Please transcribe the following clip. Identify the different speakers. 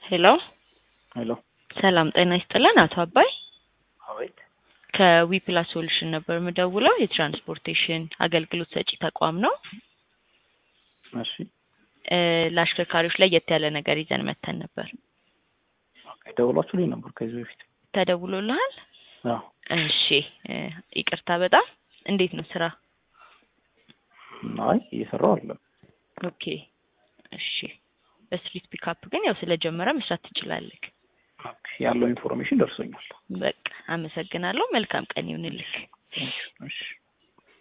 Speaker 1: ሄሎ
Speaker 2: ሄሎ
Speaker 1: ሰላም ጤና ይስጥልን አቶ አባይ
Speaker 2: አቤት
Speaker 1: ከዊፕላስ ሶሉሽን ነበር የምደውለው የትራንስፖርቴሽን አገልግሎት ሰጪ ተቋም ነው
Speaker 2: እሺ
Speaker 1: እ ለአሽከርካሪዎች ለየት ያለ ነገር ይዘን መተን ነበር
Speaker 2: ኦኬ ደውላችሁልኝ ነበር ከዚህ በፊት
Speaker 1: ተደውሎልሃል
Speaker 2: አዎ
Speaker 1: እሺ እ ይቅርታ በጣም እንዴት ነው ስራ
Speaker 2: አይ እየሰራው አለ
Speaker 1: ኦኬ እሺ በስትሪት ፒካፕ ግን ያው ስለጀመረ መስራት ትችላለህ
Speaker 2: ኦኬ ያለው ኢንፎርሜሽን ደርሶኛል
Speaker 1: በቃ አመሰግናለሁ መልካም ቀን ይሁንልህ
Speaker 2: እሺ